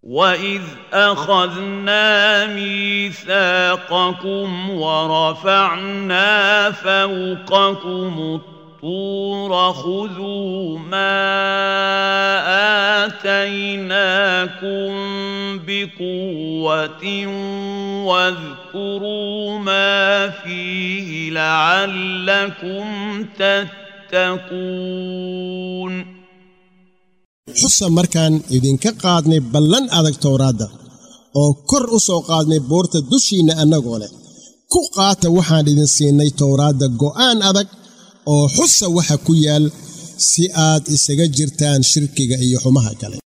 واذ اخذنا ميثاقكم ورفعنا فوقكم الطور خذوا ما اتيناكم بقوه واذكروا ما فيه لعلكم تتقون xusa markaan idinka qaadnay ballan adag towraadda oo kor u soo qaadnay boorta dushiinna annagoo leh ku qaata waxaan idin siinay towraadda go'aan adag oo xusa waxa ku yaal si aad isaga jirtaan shirkiga iyo xumaha kale